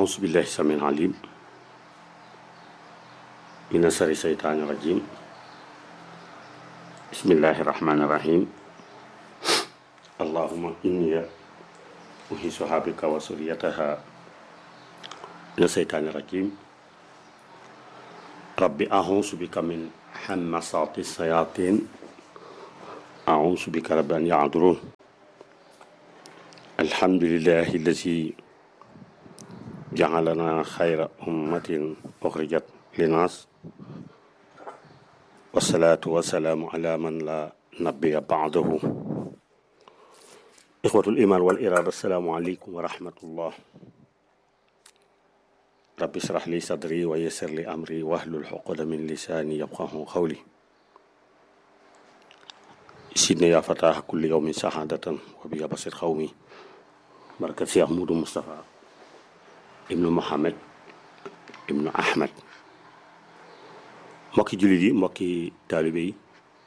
أعوذ بالله السميع العليم من شر الشيطان الرجيم بسم الله الرحمن الرحيم اللهم إني أحيصها بك وسريتها من الشيطان الرجيم رب أعوذ بك من همسات الشياطين أعوذ بك رب أن يعذرون الحمد لله الذي جعلنا خير أمة أخرجت للناس والصلاة والسلام على من لا نبي بعده إخوة الإيمان والإرادة السلام عليكم ورحمة الله رب اشرح لي صدري ويسر لي أمري واحلل عقدة من لساني يفقه قولي سيدنا يا فتاح كل يوم سعادة وبيا بصير قومي بركة شيخ مودو مصطفى ibnu Muhammad ibnu Ahmad mbokki jullit yi mbokki taalibe yi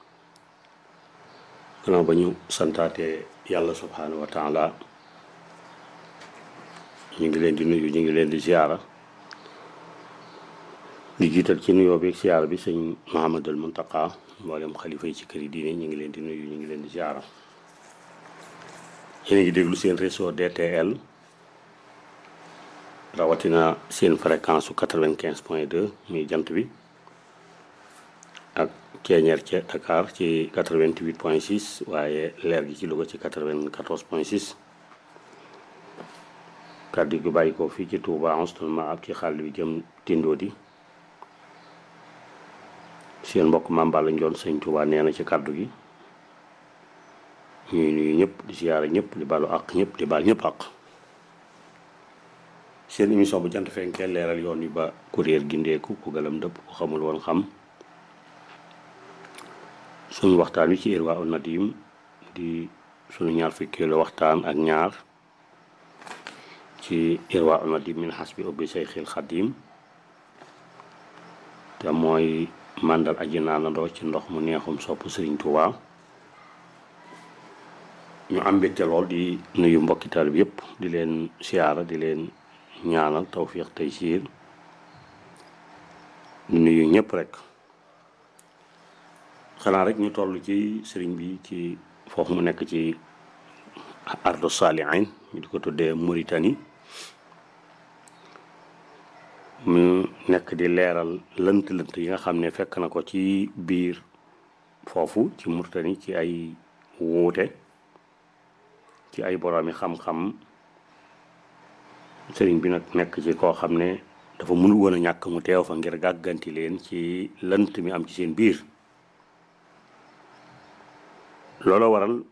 gannaaw ba ñu santaate yàlla subhaanahu wa taala ñu ngi leen di nuyu ñu ngi leen di ziyaara di jiital ci nuyoo bi ziyaara bi sëñ Muhammadul Muntaqa mboolem xalifa yi ci kër yi diine ñu ngi leen di nuyu ñu ngi leen di ziyaara yéen a ngi déglu seen réseau DTL rawatina seen fréquence su quatre-vingt-quinze point deux muy jant bi ak ceeñeer ca Dakar ci quatre-vingt-huit point six waaye leer gi ci Louga ci quatre-vingt-quatorze point six kàddu gi bàyyi ko fii ci Touba Anstoul Mahab ci xàll bi jëm Tindo di seen mbokk Mame Balla Ndione sëñ Touba nee na ci kàddu gi ñuy nuyu ñëpp di siyaara ñëpp di balu àq ñëpp di baal ñëpp àq seen émission bu jant fenkee leeral yoon wi ba kuréel gindeeku ku gëlam dëpp ku xamul woon xam suñu waxtaan wi ci Irwa un Nadim di suñu ñaar fukkeelu waxtaan ak ñaar ci Irwa un Nadim min xasbi ubbi Seyxil Xadim te mooy màndal aji naanandoo ci ndox mu neexum sopp Sëriñ Tuubaa ñu am mbégte lool di nuyu mbokki taalibe bi yëpp di leen siyaara di leen ñaanal tawfiq tey siir nuyu ñëpp rek xanaa rek ñu toll ci sëriñ bi ci foofu mu nekk ci ardu saalihin ñu di ko tuddee Mauritanie mu nekk di leeral lënt-lënt yi nga xam ne fekk na ko ci biir foofu ci Mauritanie ci ay wuute ci ay boroomi xam-xam sëriñ bi nag nekk ci koo xam ne dafa mënul woon a ñàkk mu teew fa ngir gàgganti leen ci lënt mi am ci seen biir looloo waral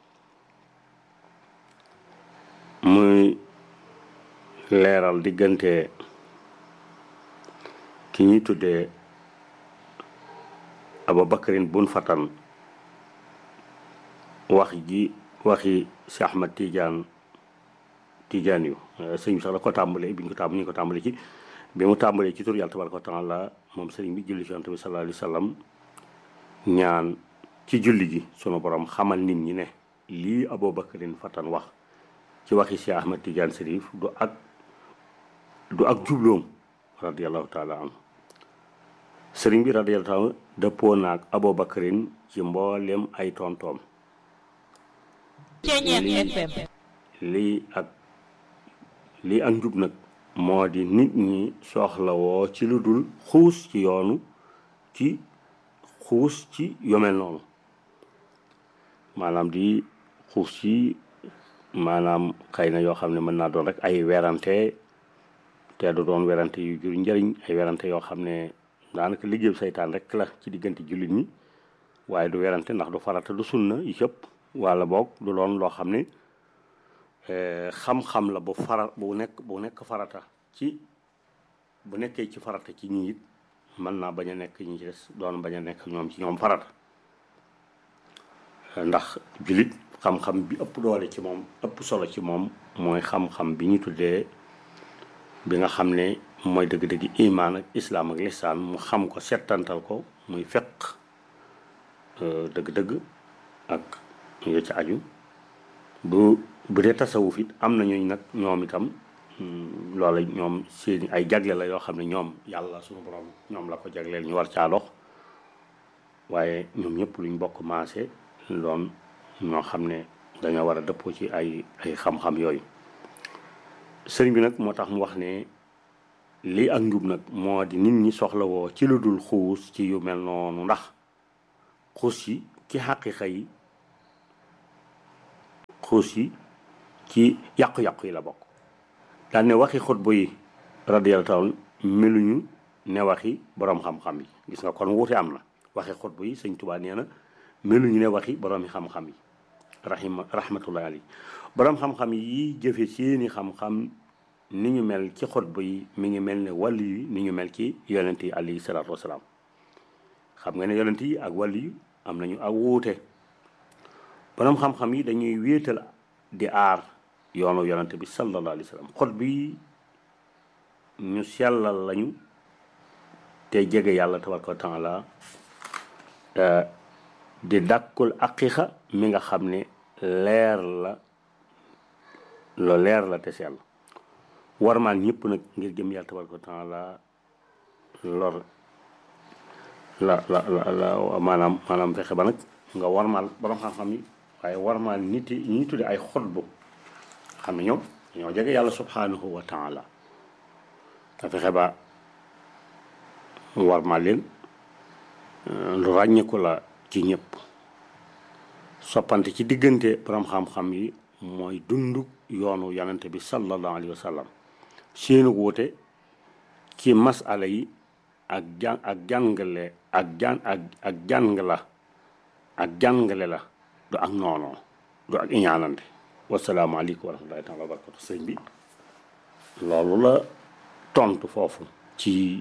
muy leeral diggante ki ñuy tuddee Abubakarin bun Fatan wax ji waxi si Ahmad Tidiane Tidiane yu sëñ bi sax la ko tàmbalee bi ñu ko tàmbalee ñu ko tàmbalee ci bi mu tàmbalee ci tur yàlla tabaraka wa taala moom sëriñ bi julli ci yonent bi sallallahu alayhi wa sallam ñaan ci julli gi sunu borom xamal nit ñi ne lii Abubakarin Fatan wax ci waxi si Ahmad Tidiane Serif du ak du ak jubloom radiyallahu taala anhu sëriñ bi radiyallahu taala dëppoo naag Abubakarin ci mboolem ay tontoom lii ak lii ak njub nag moo di nit ñi soxlawoo ci lu dul xuus ci yoonu ci xuus ci yomel noonu maanaam di xuus ci maanaam xëy na yoo xam ne mën naa doon rek ay werante te du doon werante yu jur njëriñ ay werante yoo xam ne daanaka liggéeyu saytaan rek la ci diggante jullit ñi waaye du werante ndax du farata du sunna yi cëpp wala boog du doon loo xam ne xam-xam la bu fara bu nekk bu nekk farata ci bu nekkee ci farata ci ñi it mën naa bañ a nekk ñi ci des doon bañ a nekk ñoom ci ñoom farata ndax jullit xam-xam bi ëpp doole ci moom ëpp solo ci moom mooy xam-xam bi ñu tuddee bi nga xam ne mooy dëgg-dëgg imaan ak islaam ak lisaan mu xam ko settantal ko muy feq dëgg-dëgg ak yo ci aju bu bu dee tasawuf it am na ñooñu nag ñoom itam loola ñoom seeni ay jagle la yoo xam ne ñoom yàlla suñu borom ñoom la ko jagleel ñu war caa dox waaye ñoom ñëpp luñ bokk maase loon ñoo xam ne dañoo war a dëppoo ci ay ay xam-xam yooyu sëriñ bi nag moo tax mu wax ne lii ak njub nag moo di nit ñi soxlawoo ci lu dul xuus ci yu mel noonu ndax xuus yi ci xaqiqa yi xuus yi ci yàqu-yàqu yi la bokk daan ne waxi xutba yi radiyallahu taala meluñu ne waxi boroom xam-xam yi gis nga kon wuute am na waxi xutba yi sëñ Tuubaa nee na meluñu ne waxi boroomi xam-xam yi rahima rahmatullahi alayhi boroom xam-xam yi jëfe seeni xam-xam ni ñu mel ci xutba yi mi ngi mel ne wàll yi ni ñu mel ci yonent yi alayhi salaatu wasalaam xam nga ne yonent yi ak wàll yi am nañu ak wuute boroom xam-xam yi dañuy wéetal di aar yoonu yonent bi sallallahu alayhi wa sallam xutba yi ñu sellal lañu te jege yàlla tabaraka wa taala di dàkkul aqiqa mi nga xam ne leer la lo leer la te sell warmaan ñëpp nag ngir jëm yàlla tabaraka wa taala lor la la la la maanaam maanaam fexe ba nag nga warmaal borom xam-xam yi waaye warmaal nit yi ñi tudde ay xutbu xam ne ñoom ñoo jege yàlla subhanahu wa taala nga fexe ba warmaal leen lu ràññeeku la ci ñëpp soppante ci diggante borom xam-xam yi mooy dund yoonu yonente bi sallallahu alayhi wa sallam seenu wuute ci masala yi ak jan ak jàngale ak jan ak ak jàng la ak jàngale la du ak noonoo du ak iñaanante wasalaamaaleykum wa rahmatullahi taala wa barakatu sëñ bi loolu la tontu foofu ci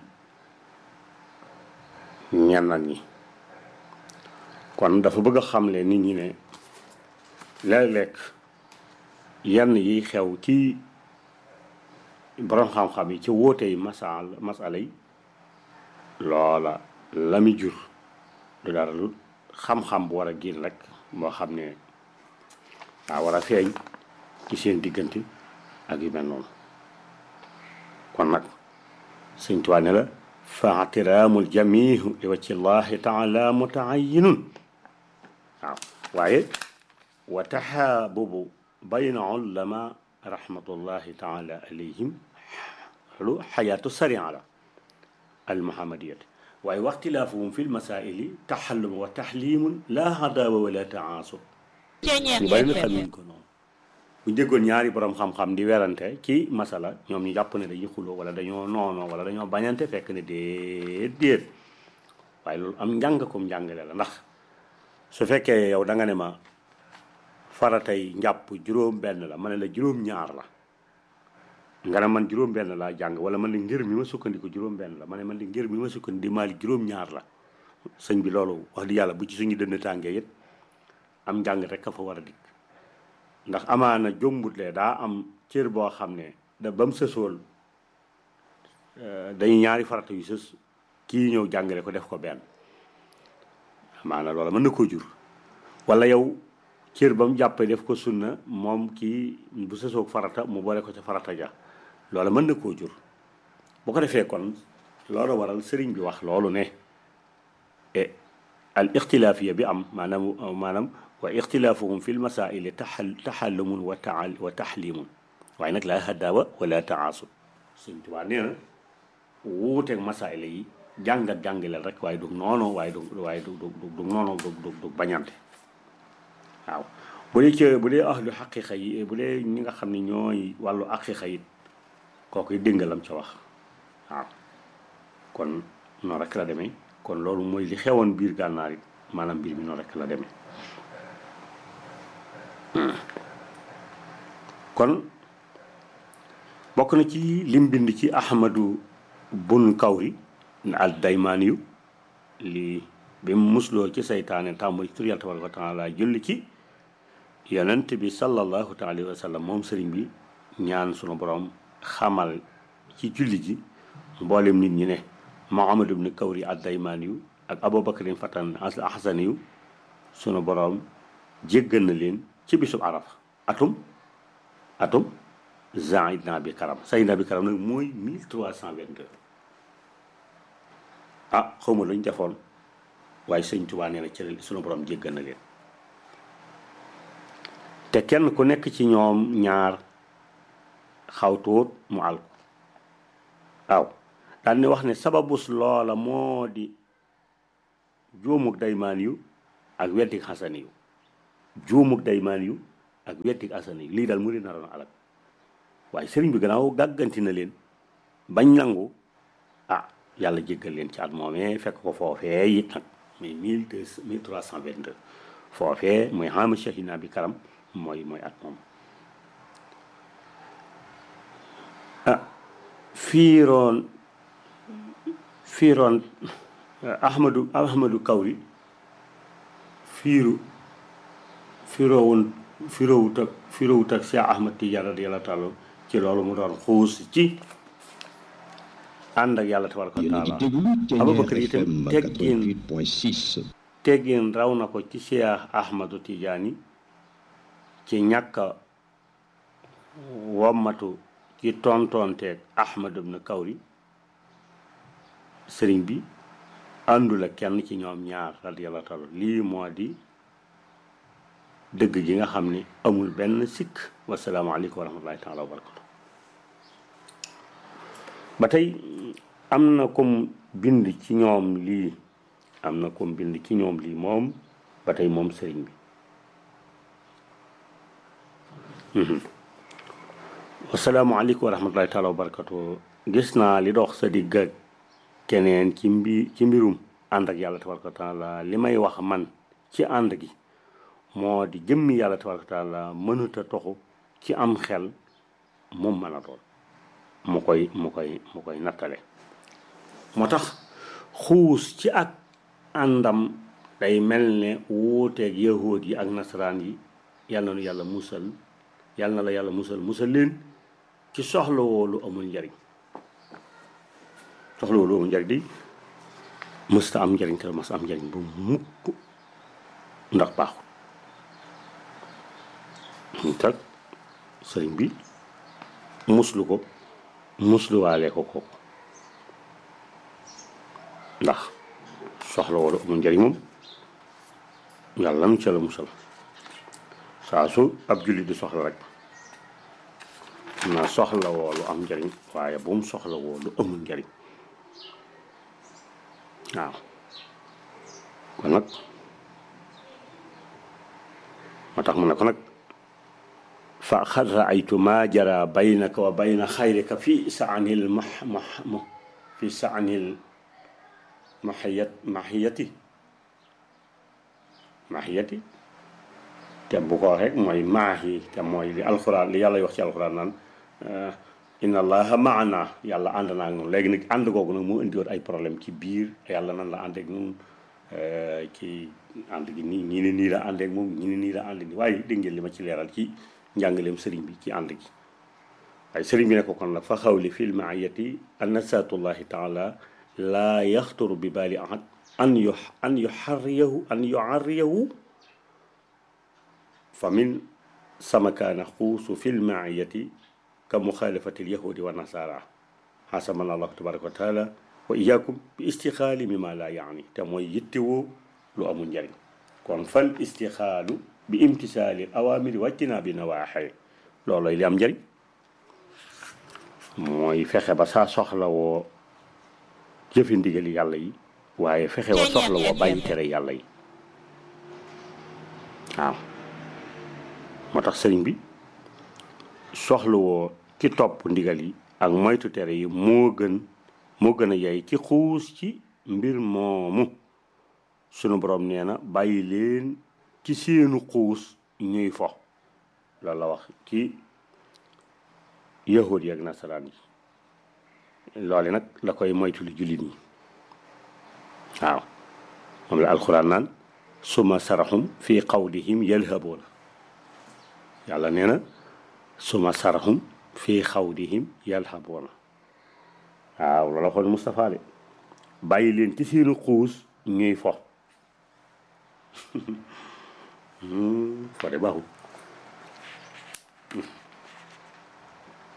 ñenn ñi kon dafa bëgg a xamle nit ñi ne léeg-léeg yenn yi xew ci borom xam-xam yi ci wóote yi masal masala yi loola la mi jur du dara lu xam-xam bu war a génn rek moo xam ne daa war a feeñ ci seen diggante ak yu mel noonu kon nag sëñ Tuubaa ne la fa atiraamul jamihu li wacci llahi taala mutaayinun waaw waaye wa taxaabubu bayna ulama rahmatullahi taala alayhim lu xayaatu saria la almuhammadiyati waaye waxtilaafuhum fi lmasaili taxallum wa taxlimun la hadawa wala taasub ñu bari na xamuñ ko noonu bu déggoon ñaari borom xam-xam di werante ci masala ñoom ñu jàpp ne dañuy xuloo wala dañoo noonoo wala dañoo bañante fekk ne déet déet waaye loolu am njàng kom njàngale la ndax su fekkee yow da nga ne ma faratay njàpp juróom benn la ma ne la juróom ñaar la nga ne man juróom benn laa jàng wala man li ngir mi ma sukkandiku juróom benn la ma ne man li ngir mi ma sukkandiku di maali juróom ñaar la sëñ bi loolu wax di yàlla bu ci suñu dënn tàngee it am njàng rek a fa war a dikk ndax amaana jombutlee daa am cër boo xam ne da ba mu sësool dañu ñaari farata yu sës kii ñëw jàngale ko def ko benn amaana loola mën na koo jur wala yow cër ba mu jàppee def ko sunna moom kii bu sësoog farata mu boole ko ca farata ja loola mën na koo jur bu ko defee kon loolu waral sëriñ bi wax loolu ne e al ixtilaafiya bi am maanaam maanaam wa ixtilaafuhum fi lmasaili taxal taxallumun wa taal wa taxlimun waaye nag laa hadaawa wala taasub Sëriñ Tuubaa nee na wuuteeg masaila yi jàngat jàngileel rek waaye du noonu waaye du waaye du du du noonu du du du bañante waaw bu dee ci bu dee ahlu xaqiqa yi bu dee ñi nga xam ne ñooy wàllu xaqiqa yi kooku déggalam ca wax waaw kon noonu rek la demee kon loolu mooy li xewoon biir gànnaar it maanaam mbir mi noonu rek la demee kon bokk na ci lim bind ci ahmadu bun kawri al daymaani yu li bi mu musloo ci saytaane tàmbali tur yàlla tabaraka wa taala julli ci yonent bi sallallahu taala wa sallam moom sëriñ bi ñaan sunu borom xamal ci julli ji mboolem nit ñi ne Muhammad ibn Kawri ad-Daymaani yu ak Abubakarin Fatan al-Ahsani yu sunu borom jéggal na leen ci bisub Arafa atum atum Saïdna bi Karam Saïdna bi Karam nag mooy 1322 ah xaw ma lu ñu defoon waaye sëñ Tuubaa nee na ci sunu borom jéggal na leen te kenn ku nekk ci ñoom ñaar xaw tuut mu àl ko waaw daan ni wax ne sababus loola moo di juumuk daymaan yu ak weddik xasan yu juumuk daymaan yu ak weddik xasan yu lii daal mu leen naroon alak waaye sëriñ bi gannaaw gàgganti na leen bañ nangu ah yàlla jéggal leen ci at moomee fekk ko foofee it nag muy mille deux mille trois cent vingt deux foofee mooy xaama shahina bi karam mooy mooy at moom ah fiiroon fiiroon ahmadu ahmadu kawri fiiru firoowun firoowut ak firoowut ak Cheikh Ahmad Tidiane radiyallahu taala ci loolu mu doon xuus ci ànd ak yàlla tabaraka wa taala Abubakar itam teggin teggin raw na ko ci Cheikh Ahmadu Tidiane ci ñàkk a wommatu ci tontonteeg Ahmad ibn Kawri sëriñ bi àndul ak kenn ci ñoom ñaar radiyallahu taala lii moo di dëgg ji nga xam ne amul benn sikk wasalaamaaleykum wa rahmatullahi taala wa barakatu ba tey am na comme bind ci ñoom lii am na comme bind ci ñoom lii moom ba tey moom sëriñ bi wasalaamaaleykum wa rahmatullahi taala wa barakatu gis naa li dox sa digg ak keneen ci mbi ci mbirum ànd ak yàlla tabaraka wa taala li may wax man ci ànd gi moo di jëmmi yàlla tabaraka wa taala mënuta toxu ci am xel moom mën a doon mu koy mu koy mu koy nattale moo tax xuus ci ak àndam day mel ne wuuteeg yahuud yi ak nasaraan yi yal na nu yàlla musal yal na la yàlla musal musal leen ci soxla woo lu amul njariñ soxla woo lu amul njariñ di mësta am njariñ te mas am njariñ bu mukk ndax baaxul ñu tag sëriñ bi muslu ko musluwaale ko ko ndax soxla wala amul njariñ moom yàlla nu ca la musal saa su ab jullit di soxla rek na soxla woo lu am njariñ waaye bu mu soxla woo lu amul njariñ waaw kon nag moo tax mu ne ko nag fa xad raaytu ma jara baynaka wa bayna xayrika fi saanil ma ma fi saanil maxiyat maxiyati maxiyati te bu ko rek mooy maahi te mooy li alxuraan li yàlla wax ci alxuraan naan inna allaha maana yàlla ànd naa ak noonu léegi nag ànd googu nag moo indiwoon ay problème ci biir yàlla nan la ànd ak ñun ci ànd gi nii ñii ne nii la ànd ak moom ñii ne nii la ànd nii waaye dégg ngeen li ma ci leeral ci njàngaleem sëriñ bi ci ànd gi waaye sëriñ bi ne ko kon nag fa xawli fil maayati anna saatullahi taala laa yaxturu bi baali ahad an yu an yuxarriyahu an yuarriyahu fa min sama kaana xuusu fil maayati ka muxaalafati lyahudi wa nasara xasaman allahu tabaraka wa taala wa iyaakum bi istixaali mi ma laa yaani te mooy yittewoo lu amul njariñ kon fal istixaalu bi imtisaali awaamiri wàccinaa bi nawaaxe looloy li am njariñ mooy fexe ba saa soxla woo jëfi ndigali yàlla yi waaye fexe wa soxla woo bàyyi tere yàlla yi waaw moo tax sëriñ bi soxla woo ci topp ndigal yi ak moytu tere yi moo gën moo gën a yey ci xuus ci mbir moomu sunu borom nee na bàyyi leen ci seenu xuus ñuy fo loolu la wax ci yahud yi ak nasaraan yi loole nag la koy moytu lu jullit ñi waaw moom la alxuraan naan suma saraxum fi qawlihim yalhabuuna yàlla nee na suma saraxum fi xawdihim yalhabuuna waaw loola xool Moustapha de bàyyi leen ci seenu xuus ñuy fo fo de baaxul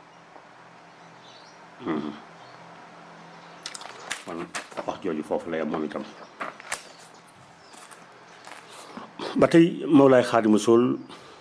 kon wax jooju foofu la yem moom itam ba tey Mawlaay Xaadimu Rasuul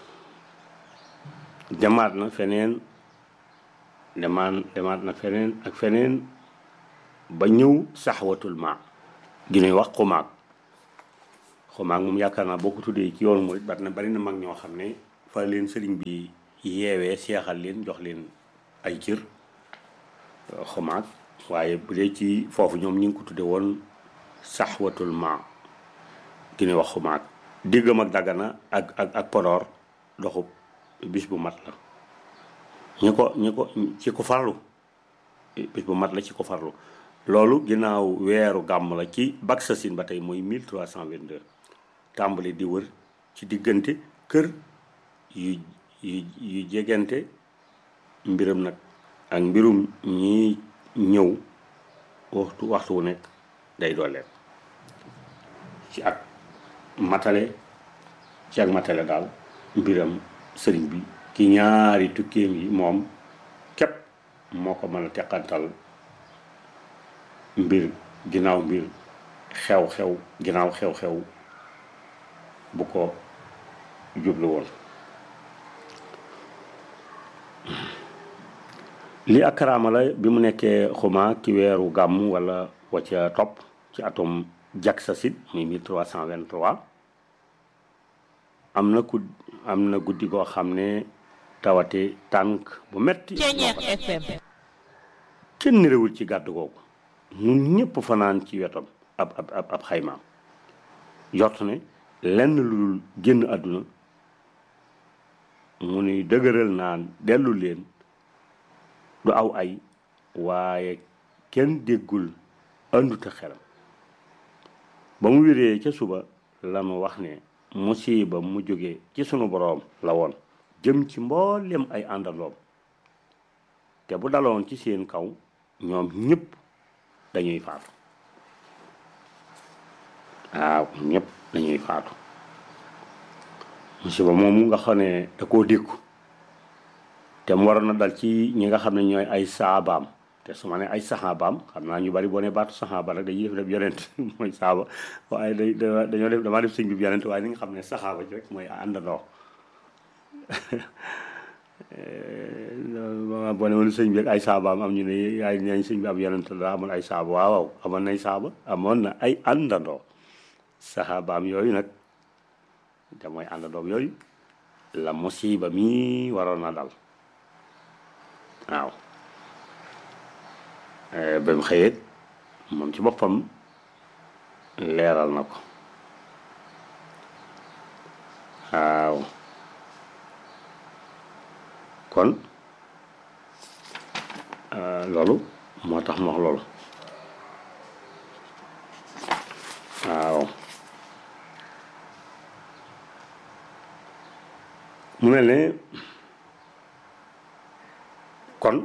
demaat na feneen demaan demaat na feneen ak feneen ba ñëw saxwatul ma gi ñuy wax xumaag xumaag moom yaakaar naa boo ko tuddee ci yoonu murit bari na bari na mag ñoo xam ne fa leen sëriñ bi yeewee seexal leen jox leen ay cër xumaag waaye bu dee ci foofu ñoom ñu ngi ko tudde woon saxwatul ma gi ñuy wax xumaag diggam ak dagana ak ak ak Podor doxub bis bu mat la ñi ko ñi ko ci ko farlu bis bu mat la ci ko farlu loolu ginnaaw weeru gàmm la ci Baksasin ba tey mooy 1322 tàmbali di wër ci diggante kër yu yu yu jegante mbiram nag ak mbirum ñi ñëw waxtu waxtu wu nekk day dooleen ci ak matale ci ak matale daal mbiram sëriñ bi ki ñaari tukkeem yi moom képp moo ko mën a teqantal mbir ginnaaw mbir xew-xew ginnaaw xew-xew bu ko jublu woon li ak karaama la bi mu nekkee xuma ci weeru gàmm wala wacca topp ci atum jaksasit muy 1323 am na ku am na guddi goo xam ne tawate tànk bu metti kenn réewul ci gàdd googu ñun ñëpp fanaan ci wetam ab ab ab ab xaymaam jot ne lenn lu dul génn àdduna mu nuy dëgëral naan dellu leen du aw ay waaye kenn déggul ànduta xelam ba mu wéree ca suba la mu wax ne musiba mu jóge ci sunu boroom la woon jëm ci mboolem ay àndandoom te bu daloon ci seen kaw ñoom ñëpp dañuy faatu waaw ñëpp dañuy faatu musiba moomu nga xam ne da koo dékku te mu waroon na dal ci ñi nga xam ne ñooy ay saabaam te su ma ne ay saxaabaam xam naa ñu bari boo ne baatu saxaaba rek dañuy def def yonent mooy saaba waaye day dañoo def damaa def sëñ bi yonent waaye ni nga xam ne saxaaba ci rek mooy àndandoo boo ne woon sëñ bi ay saabaam am ñu ne ay nañ sëñ bi am yonent la amoon ay saaba waaw waaw amoon nay saaba amoon na ay àndandoo saxaabaam yooyu nag te mooy àndandoom yooyu la musiba mi waroon na dal waaw ba mu xëyee moom ci boppam leeral na ko waaw kon loolu moo tax mu wax loolu waaw mu mel ne kon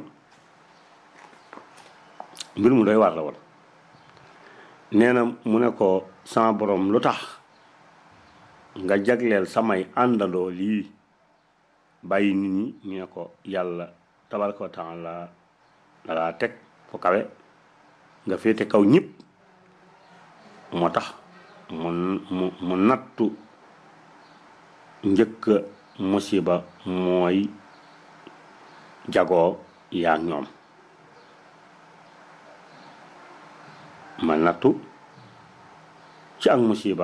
mbir mu doy waar la woon nee na mu ne ko sama borom lu tax nga jagleel samay àndandoo lii bàyyi nit ñi ñu ne ko yàlla tabaraka wa taala la laa teg fu kawe nga féete kaw ñëpp moo tax mu mu mu nattu njëkk musiba mooy jagoo yaa ñoom ma nattu ci ak musiba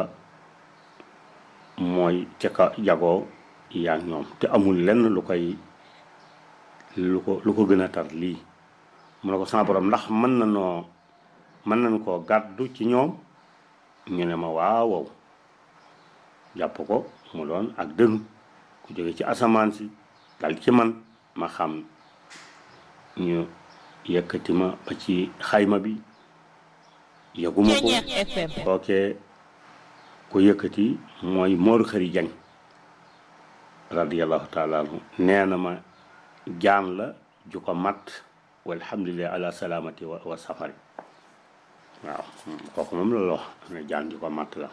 mooy ca ka jagoo yaa ñoom te amul lenn lu koy lu ko lu ko gën a tar lii mu ne ko sama borom ndax mën na noo mën nañ koo gàddu ci ñoom ñu ne ma waaw jàpp ko mu doon ak dënu ku jóge ci asamaan si dal ci man ma xam ñu yëkkati ma ba ci xayma bi yëguma ko kookee ko yëkkati mooy Mor Xëri Jang radiallahu taala anhu nee na ma jaan la ju ko mat walhamdulilah ala salaamati wa wa safari waaw kooku moom la wax ne jaan ju ko mat la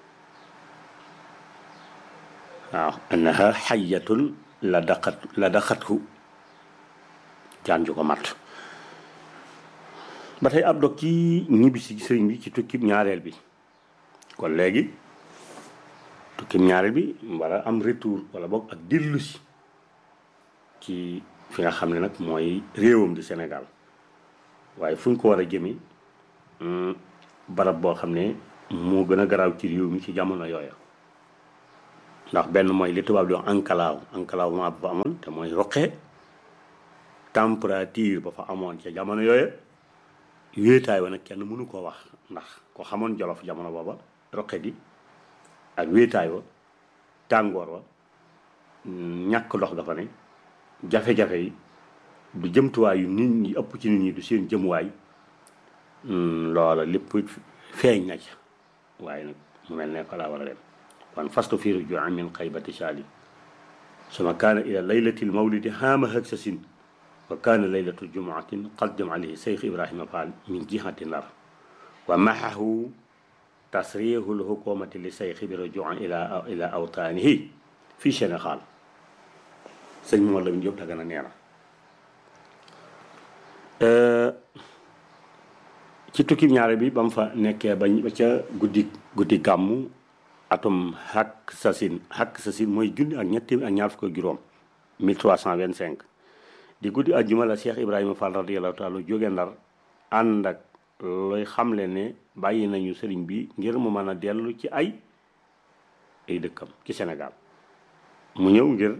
waaw annaha xayatun la daqat la daqathu jaan ju ko mat ba tey ab dog ci ñibbisi sëriñ bi ci tukkib ñaareel bi kon léegi tukkib ñaareel bi war a am retour wala boog ak dellu si ci fi nga xam ne nag mooy réewam di Sénégal waaye fu ñu ko war a jëme barab boo xam ne moo gën a garaaw ci réew mi ci jamono yooya ndax benn mooy li tubaab di wax enclave enclavement ba fa amoon te mooy roqe température ba fa amoon ca jamono yooya wéetaay wa nag kenn mënu koo wax ndax ko xamoon jolof jamono booba roqe di ak wéetaay wa tàngoor wa ñàkk ndox dafa ne jafe-jafe yi du jëmtuwaay yu nit ñi ëpp ci nit ñi du seen jëmuwaay loola lépp feeñ na ca waaye nag mu mel ne fa laa war a dem kon fastu fi rujuu min xaybati saali suma kaana ila laylati lmawlidi haama hëgsasin wa kaana laylatu jumuatin qaddam alayhi cheikh ibrahima fall min jihati nar wa maxahu tasrihu lhukumati li cheikh bi rujuu ila ila awtaanihi fi sénégal sëñ Mor Lamine Diop Dagana nee na ci tukki ñaare bi ba mu fa nekkee ba ba ca guddi guddi gàmmu atum xàkk sasin xàkk sasin mooy junni ak ñetti ak ñaar fukk ak juróom 1325 di guddi àjjuma la Cheikh Ibrahima Fall radiyallahu taala jóge ndar ànd ak looy xamle ne bàyyi nañu sëriñ bi ngir mu mën a dellu ci ay ay dëkkam ci Sénégal mu ñëw ngir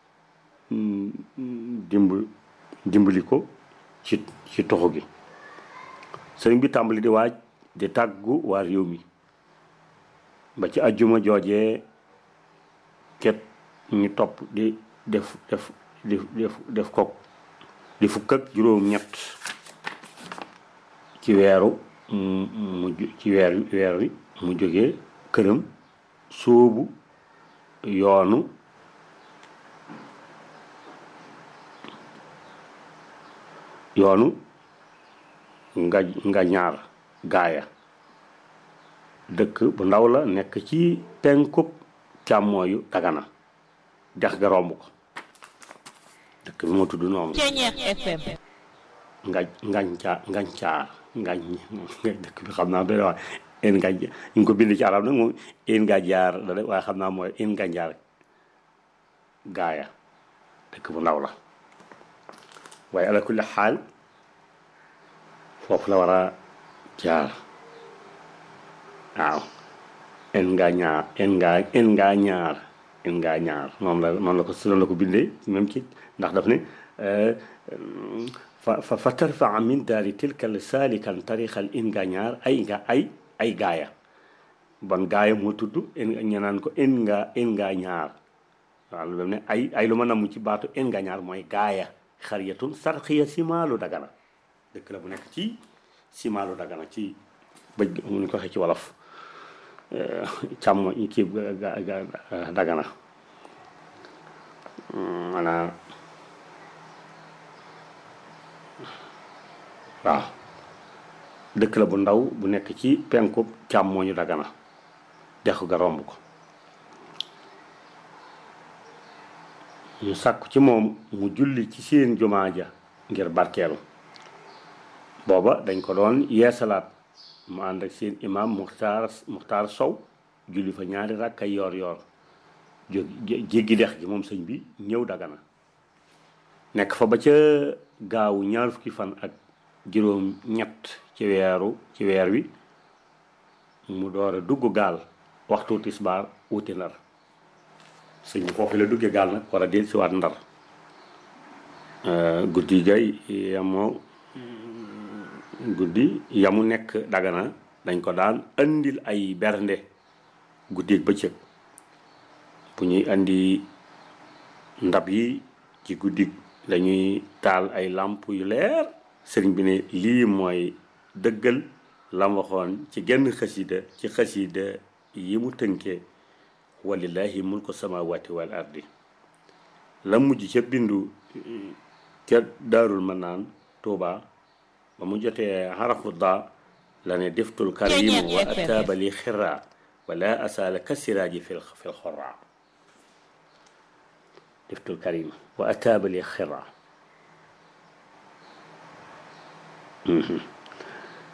dimb dimbali ko ci ci toxu gi sëriñ bi tàmbali di waaj di tàggu waa réew mi ba ci ajjuma joojee ket ñu topp di def def di def def ko di fukk ak juróom ñett ci weeru mu ci weer weer wi mu jógee këram sóobu yoonu yoonu nga nga ñaar gaaya dëkk bu ndaw la nekk ci penkub càmmooyu dagana dex ga romb ko dëkk bi moo tudd noonu nga ngañcaa ngañcaar ngañ dëkk bi xam naa doy wax in ngañ ñu ngi ko bind ci arab nag moom in nga jaar da de waaye xam naa mooy in nga jaar gaaya dëkk bu ndaw la waaye ala kulli xaal foofu la war a jaar waaw en nga ñaar en nga en nga ñaar en nga ñaar moom la moom la ko si la ko bindee même ci ndax daf ne fa fa fa tarfaa min daari tilkal saalikan tarixal in nga ñaar ay nga ay ay gaaya bon gaaya moo tudd en ñu naan ko en nga en nga ñaar waaw lu ne ay ay lu ma namm ci baatu en nga ñaar mooy gaaya xariyatun sarxiya simaalu dagana dëkk la bu nekk ci simaalu dagana ci bëj mu ñu ko waxee ci wolof càmm kii dagana maanaam waaw dëkk la bu ndaw bu nekk ci penku càmmooñu dagana dexu ga romb ko ñu sàkku ci moom mu julli ci seen jumaa ja ngir barkeelu booba dañ ko doon yeesalaat mu ànd ak seen imam muxtaar muxtaar sow julli fa ñaari rakk ay yoor yoor jóg jéggi dex gi moom sëñ bi ñëw dagana nekk fa ba ca gaawu ñaar fukki fan ak juróom ñett ci weeru ci weer wi mu door a dugg gaal waxtu tisbaar wuti ndar sëñ bi foofu la duggee gaal nag war a del si waat ndar guddi gay yamoo guddi yamu nekk dagana dañ ko daan andil ay bernde guddeeg bëccëg bu ñuy andi ndab yi ci guddi lañuy taal ay làmp yu leer sëriñ bi ne lii mooy dëggal lam waxoon ci genn xasida ci xasida yi mu tënkee walillahi mulku samawati wal ardi la mujj ca bindu ca daarul manaan tuuba ba mu jotee xarafu daa la ne deftul karim wa ataaba li xira wala asaala kasiraaji fil fil xorra deftul karim wa ataaba li xira